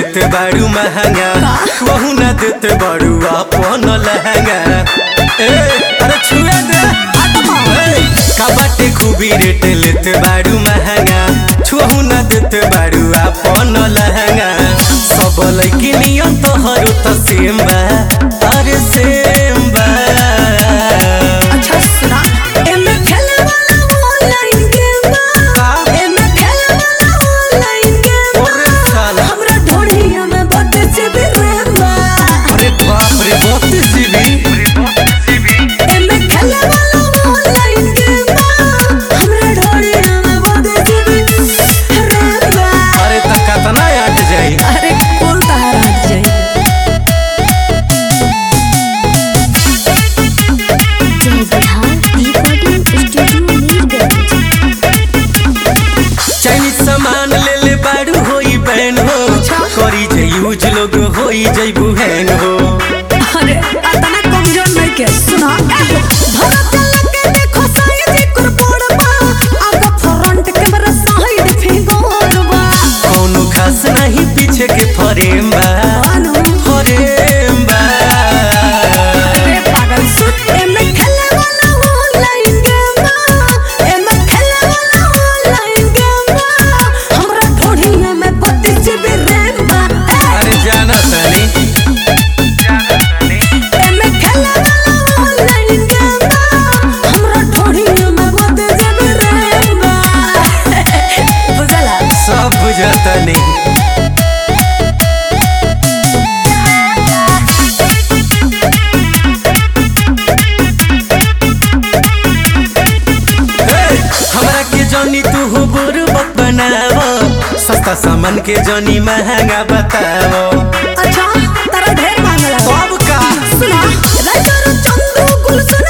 लेते बारू महंगा कहू ना देते बारू अपन लहंगा ए अरे छुए दे ए, का बाटे खूबी रेट लेते बारू महंगा छुहू ना देते बारू अपन लहंगा सब लड़की नियम तोहरो त सेम बा अरे सेम बा अच्छा सुना एमे खेले वाला ऑनलाइन गेम बा एमे खेले वाला ऑनलाइन गेम ओरे बा साला। हमरा ढोढ़िया में बड़े से भी रैम बा अरे बाप रे बत्तीस जीबी एमे खेले वाला ऑनलाइन गेम बा हमरा ढोढ़िया में बड़े से भी रैम बा अरे त कतना आट जाई अरे कौन तार हट जाई जय Bihar recording studio Nilganj Chinese सामान ले ले बारू होई बैन हो करी जे यूज लोग होई जइबू हैंग हो अरे अतना कमजोर नहीं के सुना भारत लगे देखो साइज कुर पड़बा आगे फ्रंट कैमरा साइड फिंगर बा कौनो खास नहीं पीछे के फरेम बा अनु फरेम बा अरे पागल सुन एमे खेले वाला ऑनलाइन गेम बा एमे खेले वाला ऑनलाइन गेम बा हमरा ढोढ़िया में बत्ती जीबी रैम बा ए, अरे जाना तनी एमे खेले वाला ऑनलाइन गेम बा हमरा ढोढ़िया में बत्ती जीबी रैम बा बुझला सब बुझतनी हे, हमरा के जनी तू हो बुरबक बनावो सस्ता सामान के जनी महंगा बतावो अच्छा तारा ढेर मांगला अब का सुना राइटर चंदू गुलशन